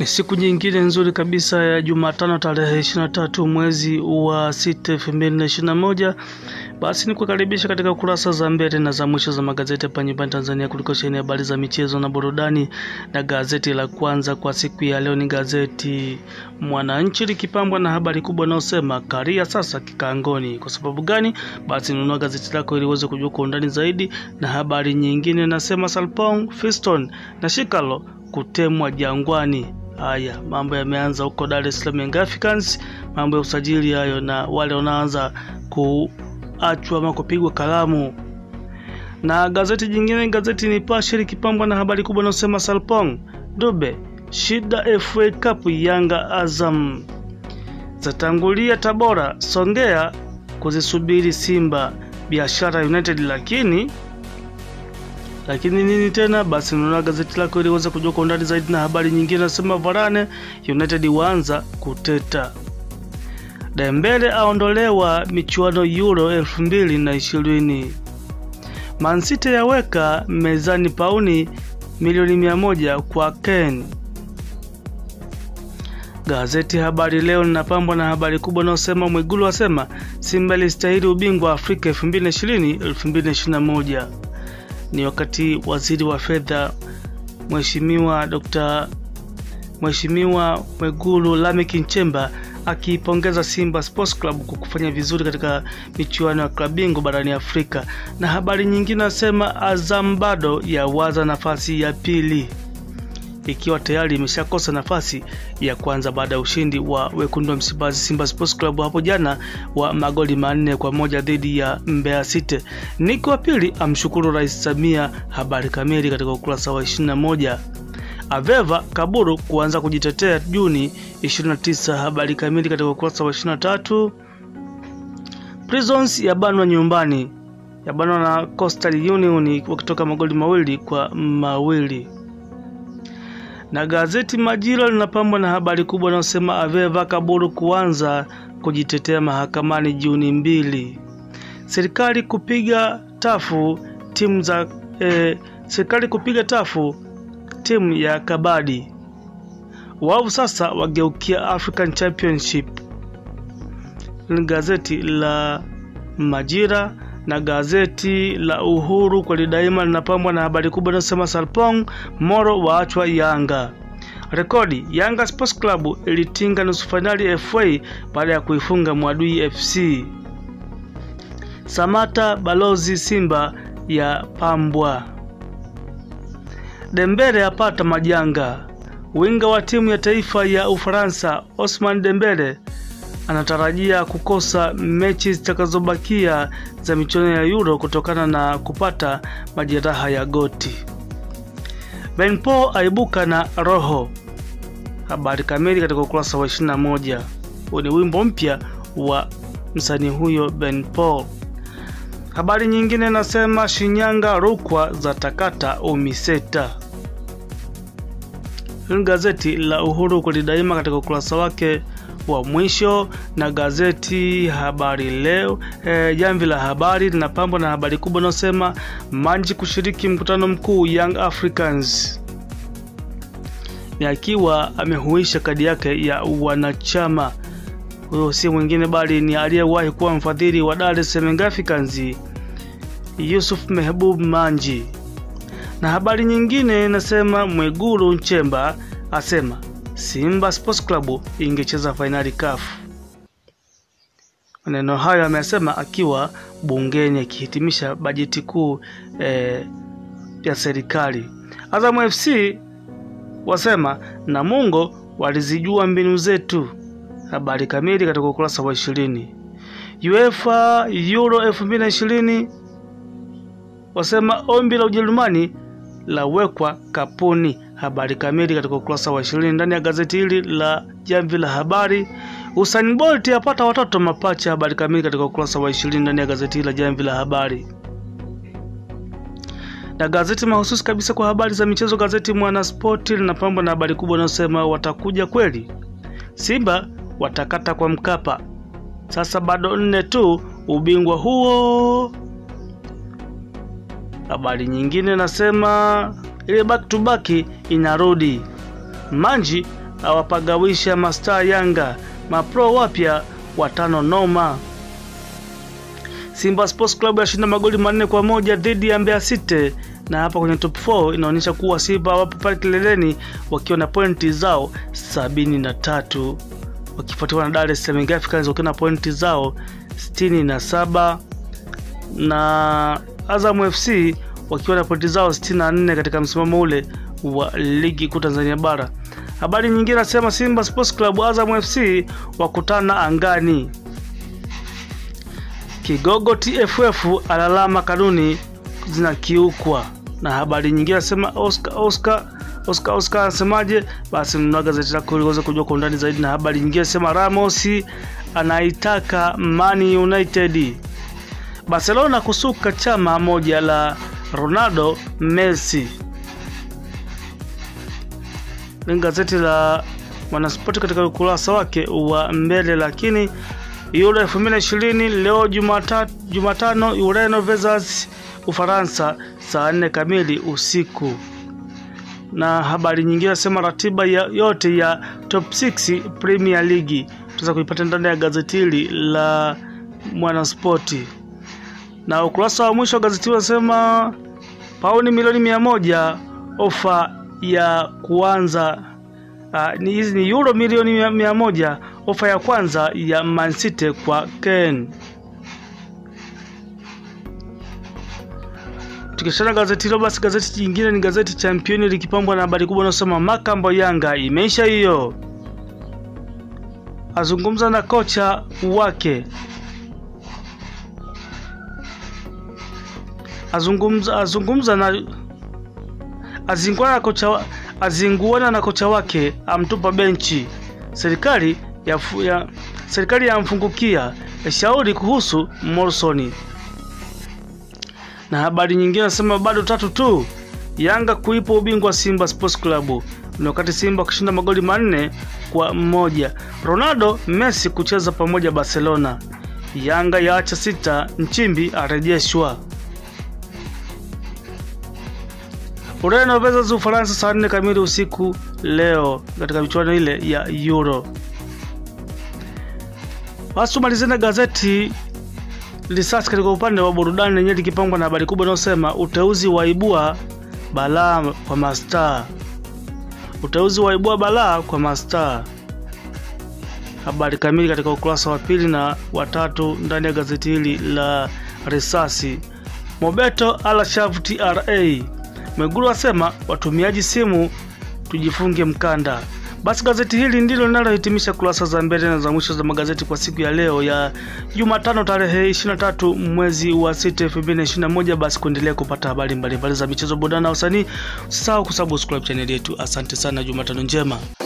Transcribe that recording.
Ni siku nyingine nzuri kabisa ya Jumatano tarehe 23 mwezi wa 6 2021. Basi ni kukaribisha katika kurasa za mbele na za mwisho za magazeti hapa nyumbani Tanzania kuliko sheni habari za michezo na burudani, na gazeti la kwanza kwa siku ya leo ni gazeti Mwananchi likipambwa na habari kubwa inayosema Karia sasa kikaangoni. Kwa sababu gani? Basi nunua gazeti lako ili uweze kujua kwa undani zaidi, na habari nyingine inasema Salpong, Fiston na Shikalo kutemwa Jangwani. Haya, mambo yameanza huko Dar es Salaam Young Africans, mambo ya usajili hayo, na wale wanaanza kuachwa ama kupigwa kalamu. Na gazeti jingine, gazeti Nipashe likipambwa na habari kubwa inayosema Salpong Dube shida FA Cup, Yanga Azam zatangulia Tabora, Songea kuzisubiri Simba, Biashara United lakini lakini nini tena? Basi nunua gazeti lako ili uweze kujua kwa undani zaidi. Na habari nyingine nasema Varane United waanza kuteta, Dembele aondolewa michuano Euro elfu mbili na ishirini, Man City yaweka mezani pauni milioni mia moja kwa Ken. Gazeti Habari Leo linapambwa na habari kubwa inayosema Mwigulu asema Simba ilistahili ubingwa Afrika 2020 2021 ni wakati waziri wa fedha Mheshimiwa Dr. Mheshimiwa Mwigulu Lameck Nchemba akiipongeza Simba Sports Club kwa kufanya vizuri katika michuano ya klabu bingwa barani Afrika. Na habari nyingine nasema Azam bado yawaza nafasi ya pili ikiwa tayari imeshakosa nafasi ya kwanza baada ya ushindi wa wekundu wa Msimbazi Simba Sports Club hapo jana wa magoli manne kwa moja dhidi ya Mbeya City. Niko wa pili amshukuru Rais Samia. Habari kamili katika ukurasa wa 21. Aveva Kaburu kuanza kujitetea Juni 29. Habari kamili katika ukurasa wa 23. Prisons yabanwa nyumbani, yabanwa na Coastal Union wakitoka magoli mawili kwa mawili na gazeti Majira linapambwa na habari kubwa inayosema Aveva Kaburu kuanza kujitetea mahakamani Juni mbili. Serikali kupiga tafu timu za eh, serikali kupiga tafu timu ya kabadi. Wao sasa wageukia African Championship. Ni gazeti la Majira na gazeti la Uhuru kweli daima linapambwa na habari kubwa inayosema Salpong Moro waachwa Yanga. Rekodi Yanga Sports Club ilitinga nusu fainali FA baada ya kuifunga Mwadui FC. Samata balozi Simba ya pambwa. Dembele apata majanga. Winga wa timu ya taifa ya Ufaransa Osman Dembele anatarajia kukosa mechi zitakazobakia za michuano ya Euro kutokana na kupata majeraha ya goti. Ben Paul aibuka na roho. Habari kamili katika ukurasa wa 21. Huu ni wimbo mpya wa msanii huyo Ben Paul. Habari nyingine nasema Shinyanga Rukwa za takata Umiseta. Hili gazeti la Uhuru kweli daima katika ukurasa wake wa mwisho na gazeti Habari Leo e, jamvi la habari linapambwa na habari kubwa inayosema Manji kushiriki mkutano mkuu Young Africans, ni akiwa amehuisha kadi yake ya wanachama. Huyo si mwingine bali ni aliyewahi kuwa mfadhili wa Dar es Salaam Young Africans Yusuf Mehbub Manji. Na habari nyingine inasema Mwigulu Nchemba asema Simba Sports Club ingecheza fainali CAF. Maneno hayo amesema akiwa bungeni akihitimisha bajeti kuu eh, ya serikali. Azam FC wasema Namungo walizijua mbinu zetu. Habari kamili katika ukurasa wa ishirini. UEFA Euro 2020 wasema ombi la Ujerumani lawekwa kapuni. Habari kamili katika ukurasa wa ishirini ndani ya gazeti hili la Jamvi la Habari. Usain Bolt apata watoto mapacha. Habari kamili katika ukurasa wa ishirini ndani ya gazeti hili la Jamvi la Habari. Na gazeti mahususi kabisa kwa habari za michezo, gazeti Mwanaspoti linapambwa na habari kubwa inayosema watakuja kweli, Simba watakata kwa Mkapa, sasa bado nne tu ubingwa huo. Habari nyingine nasema ile back to back inarudi. Manji awapagawisha mastaa Yanga, mapro wapya watano noma. Simba Sports Club yashinda magoli manne kwa moja dhidi ya Mbeya City, na hapa kwenye top 4 inaonyesha kuwa Simba wapo pale kileleni wakiwa na pointi zao sabini na tatu wakifuatiwa na Dar es Salaam Young Africans wakiwa na pointi zao sitini na saba na Azam FC wakiwa na pointi zao 64 katika msimamo ule wa ligi kuu Tanzania bara. Habari nyingine nasema Simba Sports Club Azam FC wakutana angani. Kigogo TFF alalama kanuni zinakiukwa. Na habari nyingine nasema Oscar Oscar Oscar Oscar anasemaje? Basi mnunua gazeti lako ili uweze kujua kwa undani zaidi. Na habari nyingine nasema Ramos anaitaka Man United. Barcelona kusuka chama moja la Ronaldo Messi. Ni gazeti la Mwanaspoti katika ukurasa wake wa mbele. Lakini Euro 2020 leo Jumatatu, Jumatano Ureno versus Ufaransa saa nne kamili usiku. Na habari nyingine nasema ratiba ya yote ya top 6 Premier League tutaweza kuipata ndani ya gazeti hili la Mwanaspoti na ukurasa wa mwisho wa gazeti unasema pauni milioni mia moja ofa ya kuanza uh, ni hizi ni euro milioni mia, mia moja ofa ya kwanza ya Man City kwa Ken. Tukishana gazeti hilo, basi gazeti jingine ni gazeti Championi likipambwa na habari kubwa inayosema Makambo Yanga imeisha hiyo, azungumza na kocha wake azungumza azungumza na azinguana na kocha azinguana na kocha wake amtupa benchi. Serikali ya, ya serikali yamfungukia shauri kuhusu Morrison. Na habari nyingine nasema bado tatu tu Yanga kuipa ubingwa Simba Sports Club, ni wakati Simba kushinda magoli manne kwa mmoja. Ronaldo Messi kucheza pamoja Barcelona. Yanga yaacha sita, Nchimbi arejeshwa. Ureno versus Ufaransa saa nne kamili usiku leo katika michuano ile ya Euro. Basi tumalizie na gazeti Risasi katika upande wa burudani lenyewe likipangwa na habari kubwa inayosema uteuzi waibua balaa kwa mastaa. Uteuzi waibua balaa kwa mastaa. Habari kamili katika ukurasa wa pili na watatu ndani ya gazeti hili la Risasi. Mobeto ala shavu TRA. Mwigulu asema watumiaji simu tujifunge mkanda. Basi gazeti hili ndilo linalohitimisha kurasa za mbele na za mwisho za magazeti kwa siku ya leo ya Jumatano tarehe 23 mwezi wa 6 2021. Basi kuendelea kupata habari mbalimbali za michezo, burudani na usanii, usisahau kusubscribe channel yetu. Asante sana, Jumatano njema.